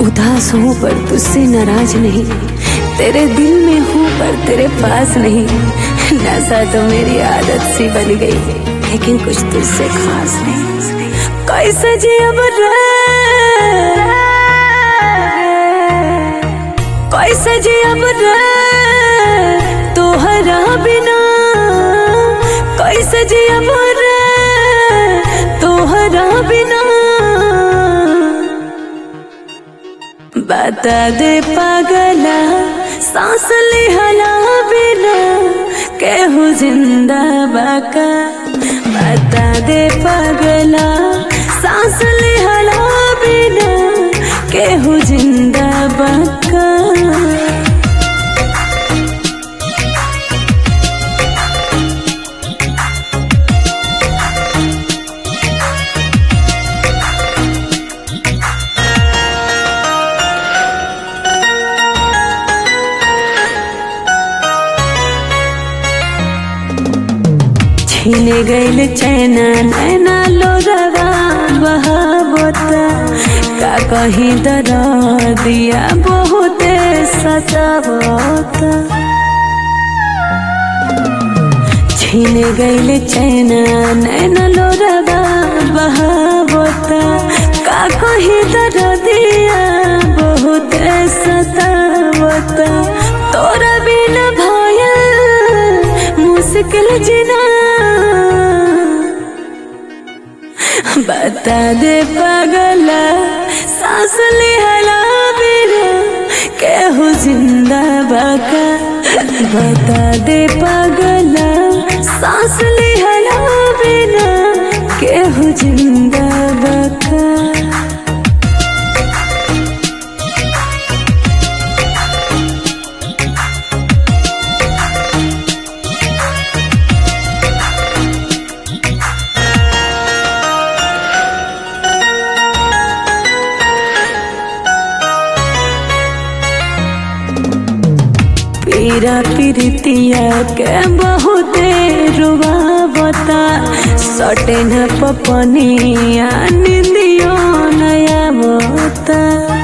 उदास हूँ पर तुझसे नाराज नहीं तेरे दिल में हूँ पर तेरे पास नहीं नशा तो मेरी आदत सी बन गई लेकिन कुछ तुझसे खास नहीं कैसे जी अब रे कैसे जी अब रे तोहरा बिना कैसे जी अब रे तोहरा बिना बता दे पागला सांस लिहला बिना केहू जिंदा बाका बता दे पागला सांस लिहला बिना केहू जिंदा बाका छीने गईल चैना नैना लोरवा बहावता का कहीं दर दिया बहुते सतावता छीने गईल चैना नैना लोरवा बहावता का कहीं दर दिया बहुते सतावता तोरा बिना भयल मुश्किल जिना बता दे पागला सांस लिहला बिना केहू जिंदा बाका बता दे पागला सांस लिहला बिना केहू जिंदा बाका पीरा पीरितिया के बहुते रुआवता सटे न पपनिया निंदियो नया बता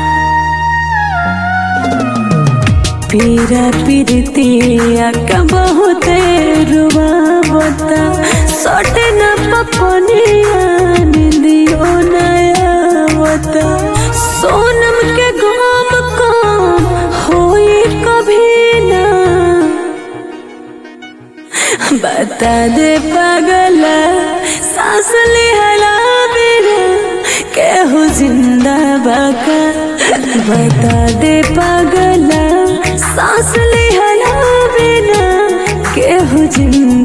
पीरा पीरितिया के बहुते रुआवता सटे न पपनिया निंदियो नया बता सोनम के गाम काम होई कभी ना बता दे पागला सांस लिहला बिना केहू जिंदा बाका बता दे पागला सांस लिहला बिना केहू जिंदा